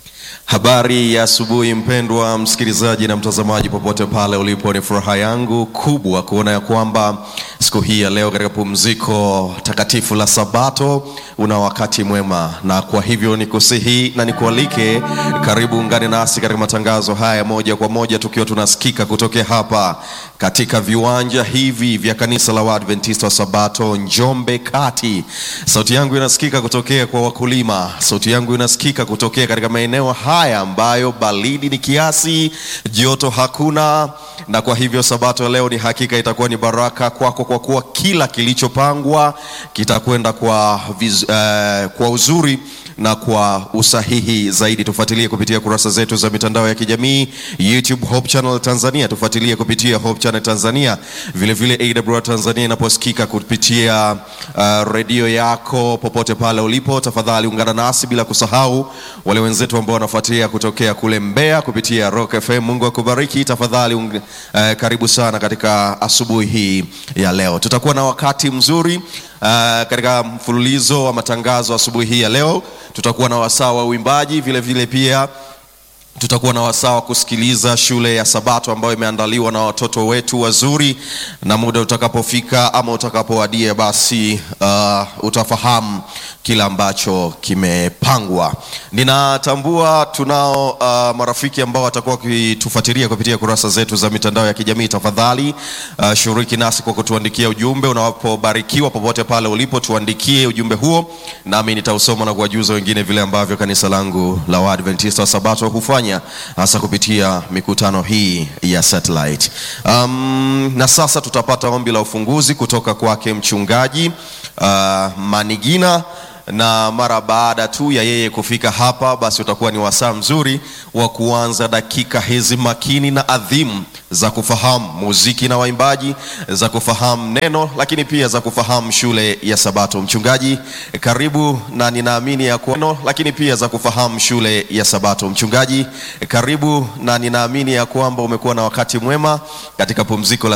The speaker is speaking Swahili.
Habari ya asubuhi mpendwa msikilizaji na mtazamaji popote pale ulipo, ni furaha yangu kubwa kuona ya kwamba siku hii ya leo katika pumziko takatifu la Sabato una wakati mwema, na kwa hivyo nikusihi na nikualike, karibu ungane nasi katika matangazo haya moja kwa moja, tukiwa tunasikika kutokea hapa katika viwanja hivi vya kanisa la Waadventista wa Sabato Njombe Kati. Sauti yangu inasikika kutokea kwa wakulima, sauti yangu inasikika kutokea katika maeneo haya ambayo baridi ni kiasi, joto hakuna, na kwa hivyo Sabato ya leo ni hakika itakuwa ni baraka kwako, kwa kuwa kila kilichopangwa kitakwenda kwa, viz, eh, kwa uzuri na kwa usahihi zaidi. Tufuatilie kupitia kurasa zetu za mitandao ya kijamii YouTube Hope Channel Tanzania, tufuatilie kupitia Hope Channel Tanzania, vile vile AWR Tanzania inaposikika kupitia uh, redio yako popote pale ulipo, tafadhali ungana nasi, bila kusahau wale wenzetu ambao wanafuatilia kutokea kule Mbeya kupitia Rock FM. Mungu akubariki. Tafadhali uh, karibu sana katika asubuhi hii ya leo, tutakuwa na wakati mzuri Uh, katika mfululizo wa matangazo asubuhi hii ya leo tutakuwa na wasaa wa uimbaji, vile vile pia tutakuwa na wasaa wa kusikiliza shule ya Sabato ambayo imeandaliwa na watoto wetu wazuri, na muda utakapofika ama utakapowadia, basi uh, utafahamu kila ambacho kimepangwa. Ninatambua tunao uh, marafiki ambao watakuwa wakitufuatilia kupitia kurasa zetu za mitandao ya kijamii. Tafadhali uh, shiriki nasi kwa kutuandikia ujumbe unapobarikiwa, popote pale ulipo, tuandikie ujumbe huo, nami nitausoma na kuwajuza wengine vile ambavyo kanisa langu la Waadventista wa Sabato hufanya hasa kupitia mikutano hii ya satellite. Um, na sasa tutapata ombi la ufunguzi kutoka kwake mchungaji uh, Manigina na mara baada tu ya yeye kufika hapa, basi utakuwa ni wasaa mzuri wa kuanza dakika hizi makini na adhimu za kufahamu muziki na waimbaji, za kufahamu neno, lakini pia za kufahamu shule ya Sabato. Mchungaji, karibu, na ninaamini ya kuwa neno, lakini pia za kufahamu shule ya Sabato. Mchungaji, karibu, na ninaamini ya kwamba umekuwa na wakati mwema katika pumziko la